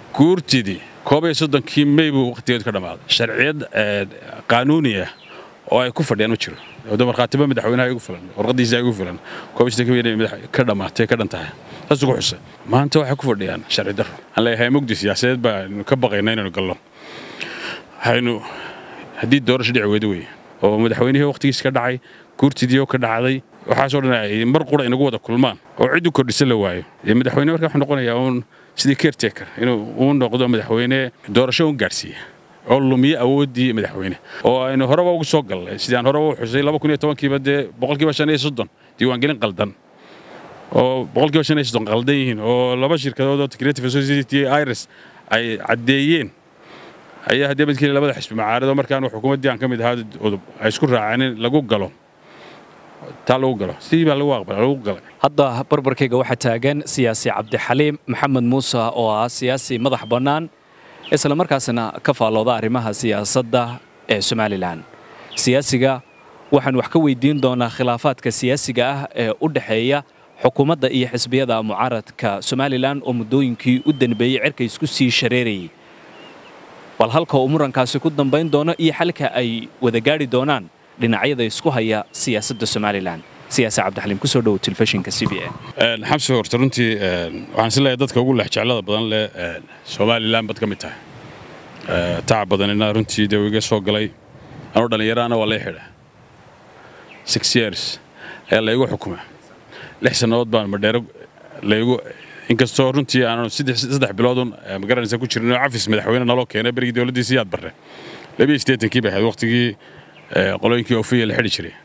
guurtidii koob iyo soddonkii mey buu wakhtigeedu ka dhammaaday sharciyad qaanuuni ah oo ay ku fadhiyaan ma jiro wada markhaatiba madaxweynaha igu filan warqadiisa igu filan koob iyo soddonkii mey ka dhammaatay ka dhan tahay saas ugu xusay maanta waxay ku fadhiyaan sharci darro aan leeyahay mugdi siyaasadeed baanu ka baqayna inaynu gallo haynu haddii doorasho dhici weydo weeye oo madaxweynihii wakhtigiisa ka dhacay guurtidii oo ka dhacday waxaasoo dhan ay mar qura inagu wada kulmaan oo cid u kordhisa la waayo madaxweyne marka wuxuu noqonayaa uun sidii caretaker inuu uu noqdo madaxweyne doorasho un gaadhsiiya oo lumiye awooddii madaxweyne oo aynu horeba ugu soo gallay sidii aan horeba u xusay laba kun iyo tobankiiba dee boqolkiiba shan iyo soddon diiwaangelin qaldan oo boqolkiiba shan iyo soddon qaldan yihiin oo laba shirkadood oo creative society iris ay caddeeyeen ayaa haddii midkii labada xisbi macaarado markaan xukuumaddii aan ka mid ahaa udub ay isku raaceen in lagu galo taa lagu galo sidii baa lagu aqbala lagu galay hadda barbarkayga waxaa taagan siyaasi cabdixaliim maxamed muuse oo ah siyaasi madax bannaan isla markaasna ka faallooda arrimaha siyaasadda ee somalilan siyaasiga waxaan wax ka weydiin doonaa khilaafaadka siyaasiga ah ee u dhexeeya xukuumadda iyo xisbiyada mucaaradka somalilan oo muddooyinkii u danbeeyey cerka isku sii shareerayay bal halka uu murankaasi ku dambayn doono iyo xalka ay wada gaadhi doonaan dhinacyada isku haya siyaasadda somalilan siyaasi cabdixaliim kusoo dhowow telefishinka c b a xamsi horta runtii waxaan is leeyahay dadka ugu lexjeclada badan leh somalilan bad ka mid tahay tacab badanina runtii dee iga soo galay anoo dhallinyaraana waa lay xidha six years ayaa laygu xukuma lix sannadood baan madheero laygu inkastoo runtii aanu saddex biloodun magaranaysa ku jirin oo cafis madaxweyne naloo keenay berigii dowladdiisa yaad barre labiyo siddeetankii bay ahayd wakhtigii qolooyinkii ofiya la xidhi jiray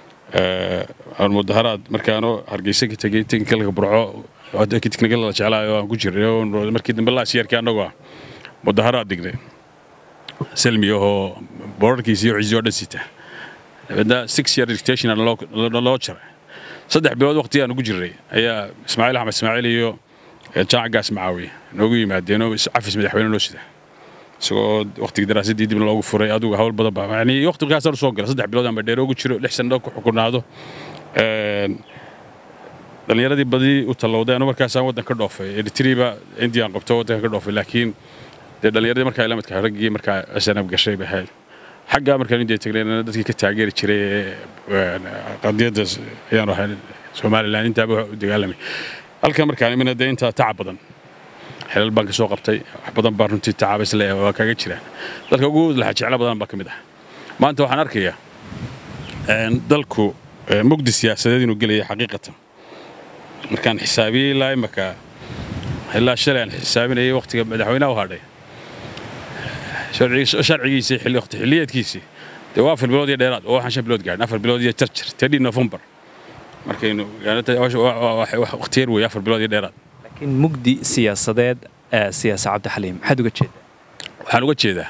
aan mudaharaad markaanoo hargeysa ka tegey teknikalka burco teknikal la jeclaayo aan ku jiray oo markii dambe laasyeerkii annagoo ah mudaharaad dignay selmi ahoo boorarkiisa iyo ciisi oo dhan sita dabeedna six year dictation naloo jaray saddex bilood waqtigii aan ugu jirray ayaa ismaaciil axmed ismaaciil iyo jaacagaas macaawiye noogu yimaadeen oo cafis madaxweyne noo sida isagoo waqtigii daraasadii dib loogu furay adigu hawl badan baa yani waqtigaasaan soo gala saddex bilood aan badheero ugu jiro lix sannadood ku xukunaado dhallinyaradii badii u tallowday anu markaasaan waddan ka dhoofay eritriba indiaan qabto waddanka ka dhoofay laakiin dee dhallinyaradii markaa ila midka raggii markaa snab gashay bay ahayd xaggaa markaan indiya tagnayna dadkii ka taageeri jiray ee qadiyaddaas ayaanu ahay somalilan intaaba u dagaalamay halkan markaan imina dee intaa tacab badan xilal baan ka soo qabtay wax badan baan runtii tacaba isle waa kaaga jiraan dalka ugu laxa jeclo badan baa ka mid ah maanta waxaan arkayaa dalku mugdi siyaasadeed inuu gelaya xaqiiqatan markaan xisaabiyey ilaa imaka ilaa shalay aan xisaabinayay waqtiga madaxweynaha u hadhay sharcigiisii waqti xilliyeedkiisii dee waa afar bilood iyo dheeraad oo waxaan shan bilood gaadhin afar bilood iyo jarjar tedhi november markaynu waqti yar weeye afar bilood iyo dheeraad laakiin mugdi siyaasadeed siyaasi cabdixaliim maxaad uga jeedaa waxaan uga jeedaa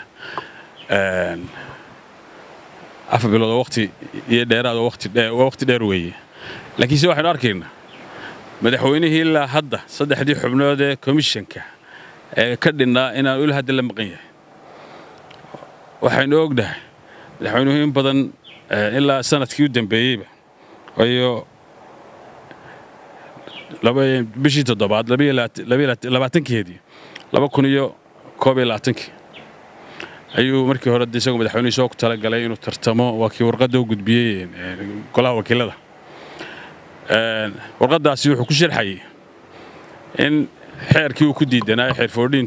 afar bilood oo waqti iyo dheeraad oo waqti dheer weeye laakiinse waxaynu arkaynaa madaxweynihii ilaa hadda saddexdii xubnood ee komishanka ee ka dhinnaa inaan ila hadda la maqan yahay waxaynu ognahay madaxweynuhu in badan ilaa sanadkii u dambeeyeyba waayo bishii toddobaad labaatankeedii laba kun iyo koob iyo labaatankii ayuu markii hore isagoo madaxweynuhu soo talagalay inuu tartamo waa kii warqadda u gudbiyey golaha wakiilada warqaddaasi wuxuu ku sharxayey in xeerkii uu ku diidanaa xeer foordhiin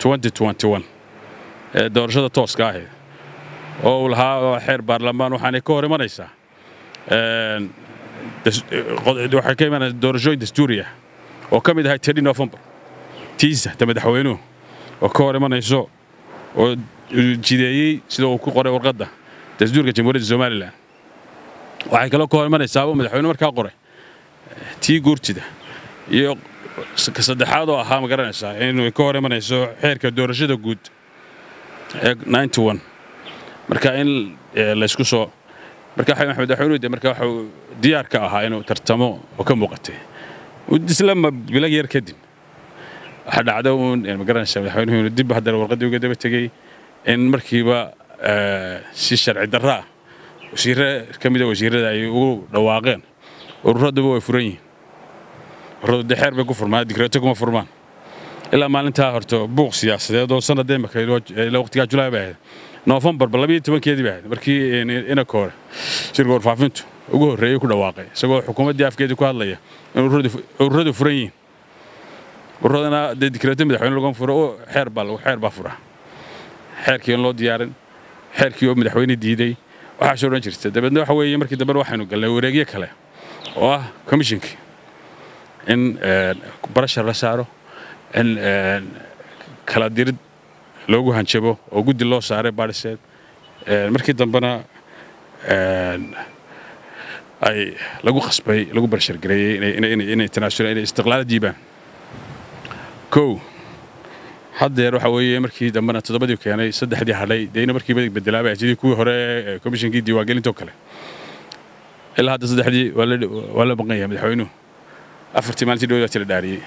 ee doorashada tooska ahayd oo uu lahaa xeer baarlamaan waxaanay ka hor imanaysaa waxay ka imanaysaa doorashooyin dastuuri ah oo ka mid ahay tedhi november tiisa ta madaxweynuhu oo ka hor imanayso oo jideeyey sida uu ku qoray warqadda dastuurka jamhuuriyadda somalilan waxay kaloo ka hor imanaysaaba madaxweynuhu markaa qoray tii guurtida iyo ka saddexaad oo ahaa ma garanaysaa inuu ka hor imanayso xeerka doorashada guud ee marka in laysku soo marka maxamed madaxweynuhu de marka waxuu diyaar ka ahaa inuu tartamo oo ka muuqatay isla bilo yar kadib waxaa dhacda uun ma garanaysaa madaxweynuhu inuu dib haddana warqaddii uga daba tegey in markiiba si sharci darra ah wasiirre ka mida wasiirrada ay ugu dhawaaqeen ururaduba way furan yihiin ururadu de xeer bay ku furmaan digreeto kuma furmaan ilaa maalintaa horta buuq siyaasadeed oo sanadda imika ilaa waqtigaa julaay bay ahayd noofembarba labayo tobankeedii bay ahayd markii inaka hore shirka warfaafintu ugu horreeyey ku dhawaaqay isagoo xukuumaddii afkeedii ku hadlaya in ururadu furan yihiin ururadana dee dikreeto madaxweyne lagu furo xeer baa xeer baa fura xeerkii on loo diyaarin xeerkii oo madaxweyne diiday waxaasoo odhan jirta dabeedna waxa weeye markii dambe waxaynu galnay wareegyo kale oo ah commissionkii in barashar la saaro in kala dirid loogu hanjabo oo guddi loo saaray baadhiseed markii dambena ay lagu qasbay lagu barshargareeyey inay tanaasulaan inay istiqlaala diibaan kow haddeer waxa weeye markii dambena toddobadii keenay saddexdii hadhay deena markii badig bedelaabay sidii kuwii hore ee komishinkii diiwaangelintoo kale ilaa hadda saddexdii waa la maqan yahay madaxweynuhu afartii maalintii dhawada tila dhaariyey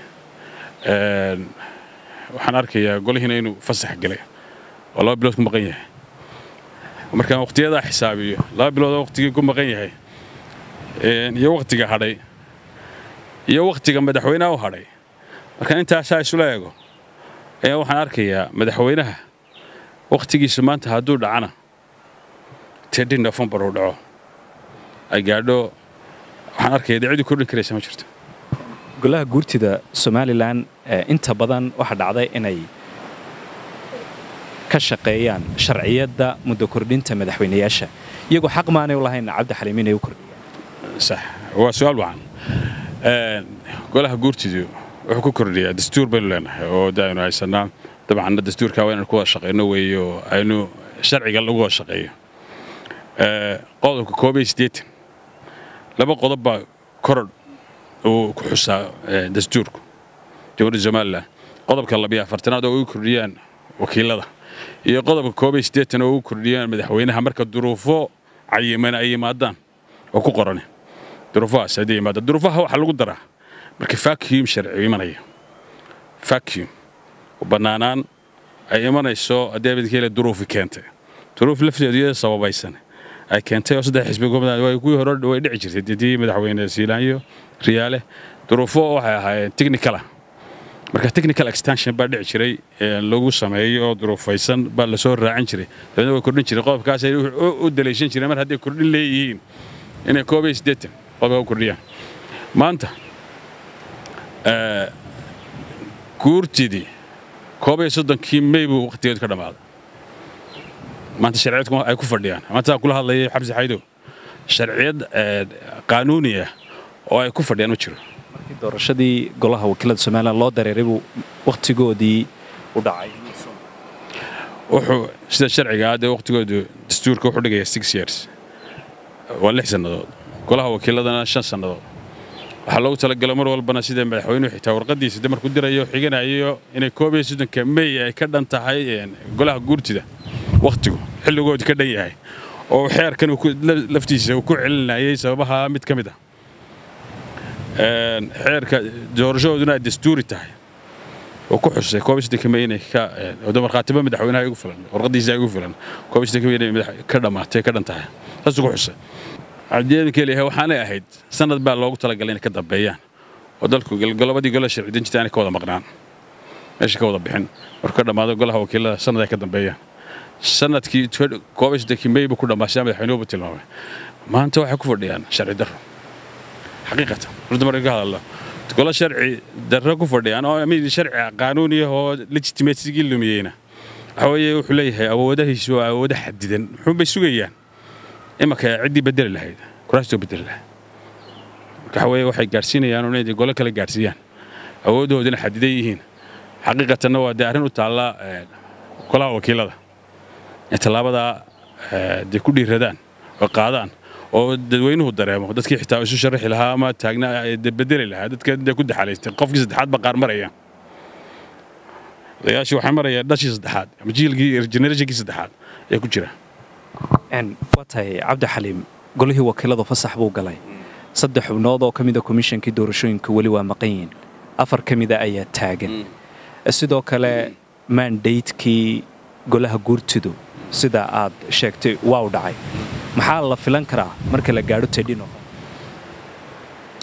waxaan arkayaa golihiina inuu fasax galay oo laba bilood ku maqan yahay markaan waqtiyadaa xisaabiyo laba bilood oo waqtigii ku maqan yahay iyo waqtiga hadhay iyo waqtiga madaxweynaha u hadhay markaan intaasaa isula eego ayaa waxaan arkayaa madaxweynaha wakhtigiisa maanta hadduu dhacana tedhi nofembar uu dhaco ay gaadho waxaan arkaya dee cidii kordhin karaysa ma jirto golaha guurtida somalilan inta badan waxaa dhacday inay ka shaqeeyaan sharciyadda muddo kordhinta madaxweynayaasha iyagoo xaq maanay u lahayn cabdi xaliim inay u kordhiyaan sax waa su-aal wacan golaha guurtidu wuxuu ku kordhiyaa dastuur baynu leenahay oo de aynu haysanaa dabcanna dastuurkaa waa inaan ku wada shaqayno weeye oo aynu sharciga lagu wada shaqeeyo qodobka koob iyo siddeetan laba qodob baa korodh uu ku xusaa dastuurku jamhuuriyadda somalilan qodobka labiyo afartanaad oo ugu kordhiyaan wakiilada iyo qodobka koob iyo siddeetan oo ugu kordhiyaan madaxweynaha marka duruufo cayiman ay yimaadaan oo ku qorani duruufahaas haddii yimaadaan duruufaha waxaa lagu daraa marka vacuum sharci imanaya vacuum oo bannaanaan ay imanayso haddii abadkeele duruufi keentay duruuf lafteedu iyada sababaysan ay keentay oo saddex xisbi goboleed way kuwii hore way dhici jirtay dedii madaxweyne siilaanyo riyaale duruufo waxay ahaayeen technical ah marka technical extension baa dhici jiray lagu sameeyo oo duruufaysan baa lasoo raacin jiray dabeedna way kordhin jiray qodobkaas ay u daleyshan jireen mar hadday kordhin leeyihiin inay koob iyo siddeetan qodobka u kordhiyaan maanta guurtidii koob iyo soddonkii may buu wakhtigeedu ka dhammaaday maanta sharciyad ay ku fadhiyaan maanta kula hadlayay xabsi xaydow sharciyad qaanuuni ah oo ay ku fadhiyaan ma jiro markii doorashadii golaha wakiilada somalilan loo dareeray buu wakhtigoodii u dhacay wuxuu sida sharciga ah dee wakhtigoodu dastuurka wuxuu dhigaya six years waa lix sannadood golaha wakiiladana shan sannadood waxaa loogu talagala mar walbana sida madaxweynuhu xitaa warqadiisa de markuu dirayo xiganayo inay koob iyo soddonka mey ay ka dhan tahay golaha guurtida wakhtigu xilligoodu ka dhan yahay oo xeerkan laftiisa uu ku celinayay sababaha mid ka mid ah xeerka doorashadooduna ay dastuuri tahay oo ku xusay koob iyo soddonka mey inay ka wada markhaatiba madaxweynaha igu filan warqadiisa igu filan koob iyo soddonka mey inay ka dhammaatay ka dhan tahay saasuu ku xusay cabdiyeedan keliyahay waxaanay ahayd sanad baa loogu talagalay inay ka dambeeyaan oo dalku golobadii golaha sharci dejinta aanay ka wada maqnaan meesha ka wada bixin markuu ka dhammaado golaha wakiilada sanad ay ka dambeeyaan sanadkii koob iyo soddonkii may buu ku dhammaashay madaxweynuhu tilmaamay maanta waxay ku fadhiyaan sharci darro xaqiiqatan runta marka ka hadalno golo sharci darro ku fadhiyaan oo mid sharci qaanuuni ah oo legitimatesigii lumiyeyna waxa weeye wuxuu leeyahay awoodahaisu waa awoodo xadidan muxuu bay sugayaan imanka ciddii bedeli lahayd kuraastoo bedeli lahayd marka waxa weeye waxay gaadhsiinayaan oo inay golo kale gaadhsiiyaan awooddoodina xadidan yihiin xaqiiqatanna waa dee arrin u taalla golaha wakiilada in tallaabadaa dee ku dhiiradaan oo qaadaan oo dadweynuhu dareemo dadkii xitaa isu sharaxi lahaa ama taagna bedeli lahaa dadka dee ku daxalaystay qofkii saddexaad ba qaar maraya odayaashii waxay marayaan dhashii saddexaad ama jiilkii generationkii saddexaad ayaa ku jira waa tahay cabdi xaliim golihii wakiiladu fasax buu galay saddex xubnood oo ka mida komishankii doorashooyinka weli waa maqan yihiin afar ka mida ayaa taagan sidoo kale maandaydkii golaha guurtidu sida aad sheegtay waa u dhacay maxaa la filan karaa marka la gaadho tedhino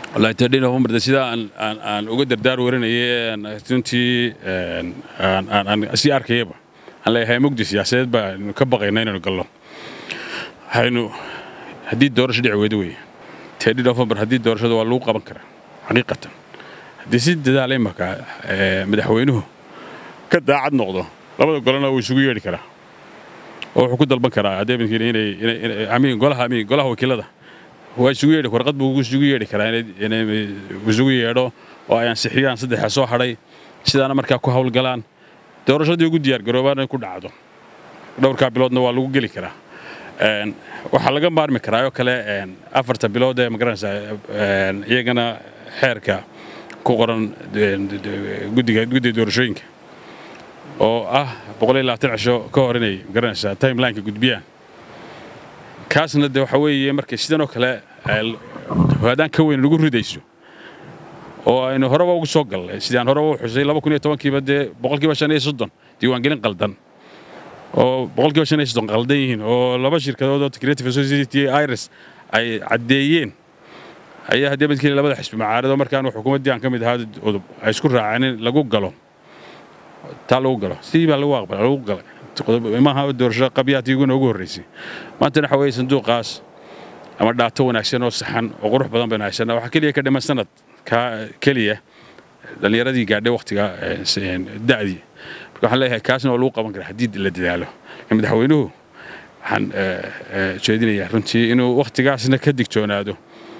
wallahi tedhin november de sida aan aan aan uga dardaar warinayay aan runtii aan aan aan sii arkayaba aan leeyahay mugdi siyaasadeed baan ka baqayna inaynu galno waxaynu haddii doorasho dhici weydo weeye tedhin november haddii doorashada waa lagu qaban karaa xaqiiqatan haddii si dadaal imaka madaxweynuhu ka daacad noqdo labada golena wuu isugu yeedhi karaa oo wuxuu ku dalban karaa adeeminkiina inay inay amiin golaha amiin golaha wakiilada waa isugu yeedhi warqad buu isugu yeedhi karaa inay isugu yeedho oo ay ansixiyaan saddexa soo hadhay sidaana markaa ku hawlgalaan doorashadii ugu diyaargaroobaan inay ku dhacdo dhowrkaa biloodna waa lagu geli karaa waxaa laga maarmi karaa oo kale afarta bilood ee magaranaysaa iyagana xeerka ku qoran guddiga guddiga doorashooyinka oo ah boqol iyo labaatan cisho ka hor inay magaranaysaa timelineka gudbiyaan kaasna de waxa weeye markay sidan oo kale haddaan ka weyn lagu ridayso oo aynu horeba ugu soo galnay sidaan horeba u xusay laba kun iyo tobankiiba dee boqolkiiba shan iyo soddon diiwaangelin qaldan oo boqolkiiba shan iyo soddon qaldan yihiin oo laba shirkadood oo creative society iris ay caddeeyeen ayaa haddii midkii labada xisbi macaarado markaan xukuumaddii aan ka mid ahaa udub ay isku raaceen in lagu galo taa lagu galo sidii baa lagu aqbala lagu galay maaha doorasho qabyaadkii ugu noogu horreysay maantana waxa weeye sanduuqaas ama dhaato wanaagsan oo saxan oo qurux badan baynu haysanaa waxaa keliya ka dhiman sanad ka keliya dhallinyaradii gaadhay wakhtiga da'dii marka waxaan leeyahay kaasna waa lagu qaban karaa haddii la dadaalo madaxweynuhu waxaan jeedinayaa runtii inuu wakhtigaasna ka digtoonaado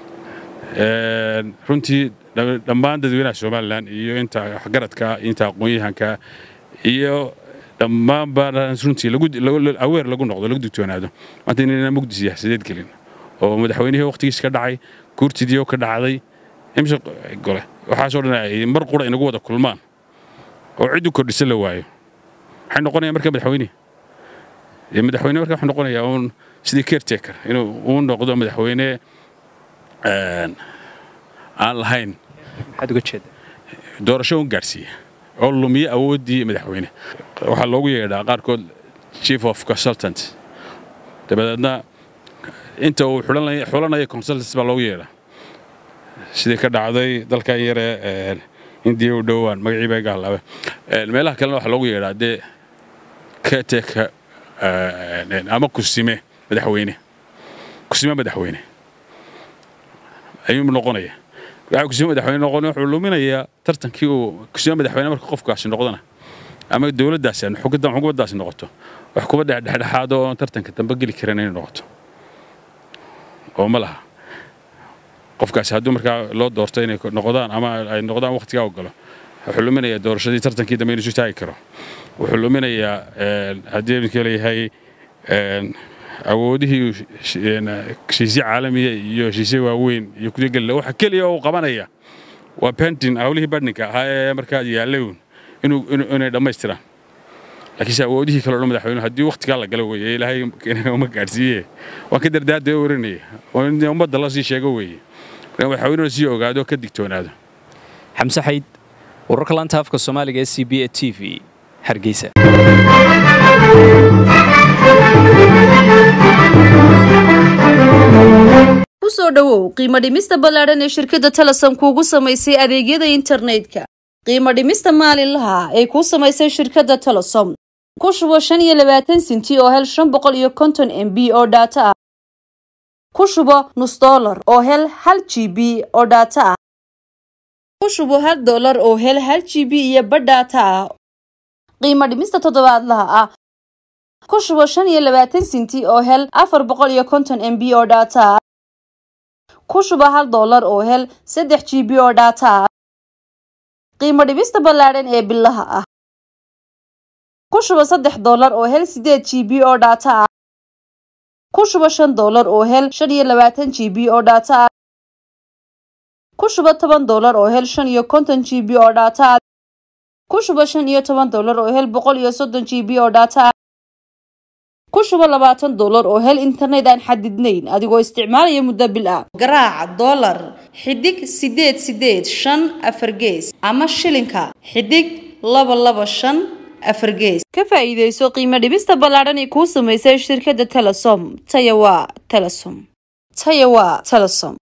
runtii dhammaan dadweynaha somalilan iyo inta waxgaradka inta aqoon-yahanka iyo dhammaan baana runtii aweer lagu noqdo lagu digtoonaado maanta inayna mugdi siyaasadeed gelin oo madaxweynihii wakhtigiis ka dhacay guurtidii oo ka dhacday imse gole waxaasoo dhan ay mar qura inagu wada kulmaan oo cid u kordhisa la waayo waxay noqonayaan marka madaxweyne madaxweyne marka wuxuu noqonayaa uun sidii caretaker inuu uu noqdo madaxweyne aan lahayn maxaad uga jeeda doorasho un gaadhsiiya oo lumiye awooddii madaxweyne waxaa loogu yeedhaa qaarkood chief of consultant dabadeedna inta uu xulanaya consultants baa loogu yeedhaa sidii ka dhacday dalkan yare indiya u dhowaan magacii baa iga halaaba meelaha kalena waxaa loogu yeedhaa dee caretaker ama kusime madaxweyne kusime madaxweyne ayuu noqonaya waxa kusime madaxweyne noqon wuxuu luminayaa tartankii uu kusime madaxweyne marka qofkaasi noqdana ama dowladdaasi xukuumaddaasi noqoto wax kuba dhexdhexaado oon tartanka dambe geli karan inay noqoto oo ma laha qofkaasi hadduu markaa loo doorto inay noqdaan ama ay noqdaan wakhtigaa u galo wuxuu luminayaa doorashadii tartankii dambe inuu isu taagi karo wuxuu luminayaa haddii midka leeyahay awoodihii heshiisye caalamiya iyo heshiisye waaweyn iyo kudagella waxa keliya oo uu qabanaya waa pentin hawlihii badninka ahaa ee markaa yaallown inay dhammaystiraan laakiinse awoodihii kaleo dhan madaxweynuhu haddii wakhtigaa la galo weeye ilaahay uma gaadhsiiye waan ka dardaada oranaya oo in ummadda la sii sheego weeye marka madaxweynuhu sii ogaado ka digtoonaado xamse xayd wararka laanta afka soomaaliga ee c b a t v hargeysa kusoo dhowow qiimo dhimista ballaadhan ee shirkadda telesom kuugu samaysay adeegyada internetka qiimo dhimista maalinlaha ee kuu samaysay shirkadda telesom ku shubo shan iyo labaatan sinti oo hel shan boqol iyo konton m b oo dhaato ah ku shubo nus dollar oo hel hal g b oo dhaato ah ku shubo hal dollar oo hel hal g b iyo badh dhaato ah qiimo dhimista toddobaadlaha ah ku shubo shan iyo labaatan sinti oo hel afar boqol iyo konton m b oo dhaato ah ku shuba hal dollar oo hel saddex g b oo dhaata ah qiimo dhibista ballaadhan ee bilaha ah ku shuba saddex dollar oo hel sideed g b oo dhaata ah ku shuba shan dollar oo hel shan iyo labaatan g b oo dhaata ah ku shuba toban dollar oo hel shan iyo konton g b oo dhaata ah ku shuba shan iyo toban dollar oo hel boqol iyo soddon g b oo dhaata ah ku shubo labaatan dollar oo hel internet aan xadidnayn adigoo isticmaalaya muddo bil ah garaaca dollar xidig sideed sideed shan afar gees ama shilinka xidig laba laba shan afar gees ka faa'iidayso qiimo dhibista ballaadhan ee kuu samaysay shirkadda telesom taya waa telesom taya waa telesom